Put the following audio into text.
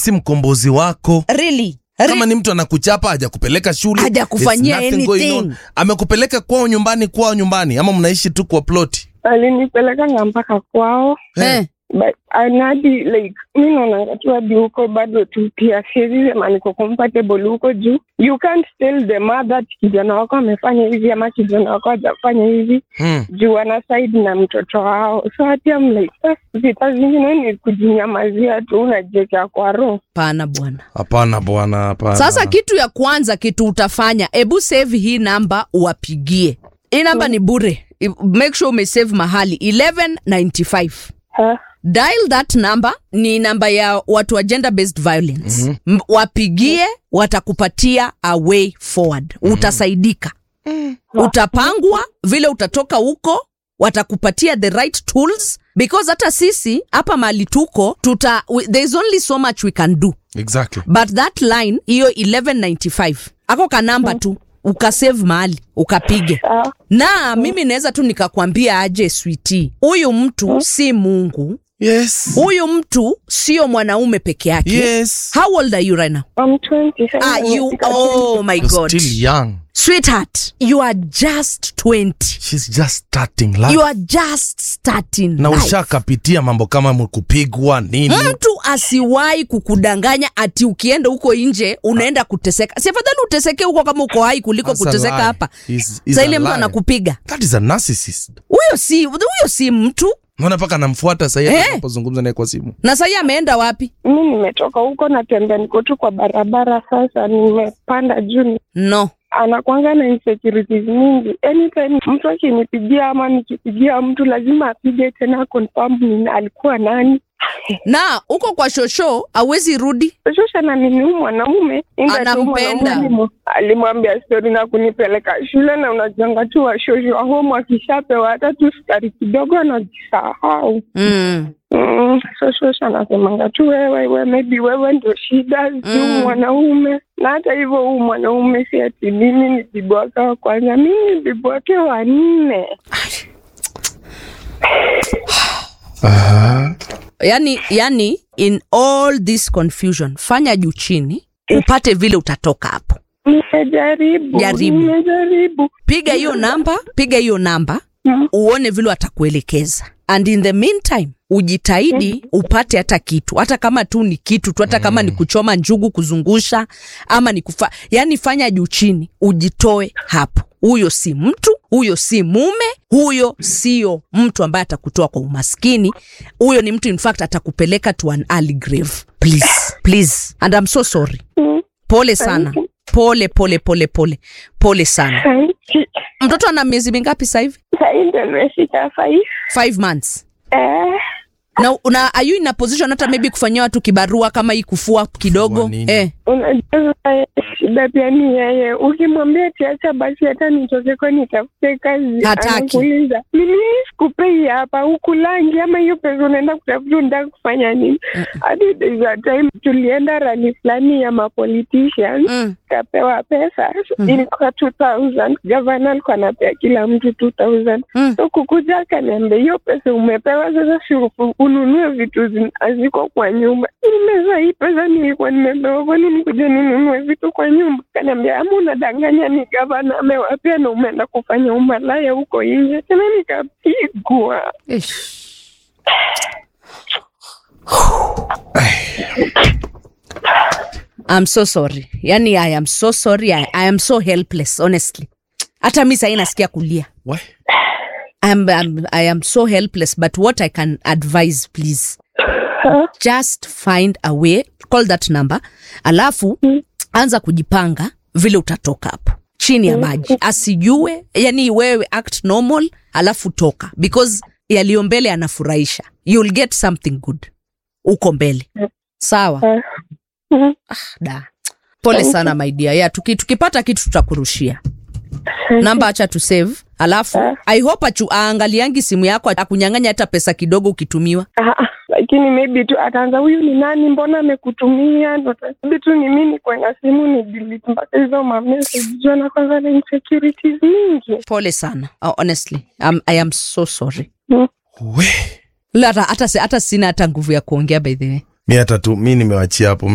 si mkombozi wako really kama ni mtu anakuchapa hajakupeleka shule Hajakufanyia there's nothing going anything. on. amekupeleka kwao nyumbani kwao nyumbani ama mnaishi tu kwa ploti alinipelekanga mpaka kwao eh. but anadi like mi naonanga tu hadi huko bado tu pia siwezi sema niko compatible huko juu you can't tell the mother ati kijana wako amefanya hivi ama kijana wako hajafanya hivi hmm. juu ana side na mtoto wao so hati am like "Ah, vita zingine ni kujinyamazia tu unajiekea kwa roho pana bwana hapana bwana hapana sasa kitu ya kwanza kitu utafanya ebu save hii namba uwapigie hii namba ni bure I- make sure umesave mahali 1195 Ha? dial that number ni namba ya watu wa gender based violence mm-hmm. wapigie watakupatia a way forward mm-hmm. utasaidika utapangwa vile utatoka huko watakupatia the right tools because hata sisi hapa mali tuko tuta we- there is only so much we can do exactly but that line hiyo 1195 ako kanamba tu ukasave mahali ukapige Sawa. na mimi naweza tu nikakwambia aje switi huyu mtu si mungu yes huyu mtu sio mwanaume peke yake yes how old are you right now I'm 20 sasa ah, you, nimefika oh my You're god still young sweetheart you are just 20 she's just starting life you are just starting na life. ushakapitia mambo kama kupigwa nini mtu asiwahi kukudanganya ati ukienda huko nje unaenda kuteseka si afadhali uteseke huko kama uko hai kuliko That's a kuteseka lie. hapa He's- he's sa a ile mtu lie. anakupiga that is a narcissist huyo si huyo si mtu naona mpaka anamfuata sahii Eh. anapozungumza naye kwa simu na sahii ameenda wapi mi nimetoka huko natembea niko tu kwa barabara sasa nimepanda juu no anakwanga na insecurities mingi anytime mtu akinipigia ama nikipigia mtu lazima apige tena confirm ni alikuwa nani na huko kwa shosho awezi rudi shosha na nini huyu mwanaume inga tu Anampenda. mwanaume alimu- alimwambia stori na kunipeleka shule na unajanga tu washosho wa home akishapewa hata tu sukari kidogo anajisahau mm. Mm, so shosha anasemanga tu wewe we, maybe wewe ndio shida si Mm. mwanaume na hata hivyo huu mwanaume si ati mimi ni bibi wake wa kwanza mimi ni bibi wake wa nne yani yani in all this confusion fanya juu chini upate vile utatoka hapo nimejaribu Jaribu. nimejaribu piga hiyo namba piga hiyo namba Mm. uone vile atakuelekeza and in the meantime ujitahidi upate hata kitu hata kama tu ni kitu tu hata kama ni kuchoma njugu kuzungusha ama ni kufa yani fanya juu chini ujitoe hapo huyo si mtu huyo si mume huyo sio mtu ambaye atakutoa kwa umaskini huyo ni mtu in fact atakupeleka to an early grave please please and I'm so sorry Mm. pole sana pole pole pole pole pole sana Sahi- mtoto ana miezi mingapi sasa hivi sahi ndo nimefika five five months eh, na, na are you in a position hata maybe kufanyia watu kibarua kama hii kufua kidogo Kufua nini? eh. unajua shida pia ni yeye ukimwambia tiacha basi hata nitokeko nitafute kazi Hataki. anakuuliza ni nini sikupei hapa hukulangi ama hiyo pesa unaenda kutafuta unataka kufanya nini hadi there's a time tulienda rali fulani ya mapoliticians mm. kapewa pesa Mhm. ilikuwa 2000 gavana alikuwa anapea kila mtu 2000 Mm. so kukuja akaniambia hiyo pesa umepewa sasa si ufu- ununue vitu zin- haziko kwa nyumba nimeza hii pesa nilikuwa nimepewa kwani nikuja ninunue vitu kwa nyumba kaniambia ama unadanganya ni gavana amewapea na umeenda kufanya umalaya huko nje tena nikapigwa I'm so sorry yani I am so sorry I, I am so helpless honestly hata mi sahii nasikia kulia Why? I'm, I'm, I am so helpless but what I can advise please just find a way call that number alafu anza kujipanga vile utatoka hapo chini ya maji asijue yani wewe act normal alafu toka because yaliyo mbele yanafurahisha you'll get something good uko mbele sawa Mhm. da pole sana my dear yeah, tuki, tukipata kitu tutakurushia namba acha tu save alafu i hope achu aangaliangi simu yako akunyang'anya hata pesa kidogo ukitumiwa Ah, ah, lakini maybe tu ataanza huyu ni nani mbona amekutumia ndo tabii tu ni mimi kwenda simu ni delete mpaka hizo mamessage juu na kwanza na insecurities mingi pole sana oh, honestly um, i am so sorry Mm. We. La, hata, hata, hata sina hata nguvu ya kuongea by the way mi hata tu mi nimewachia hapo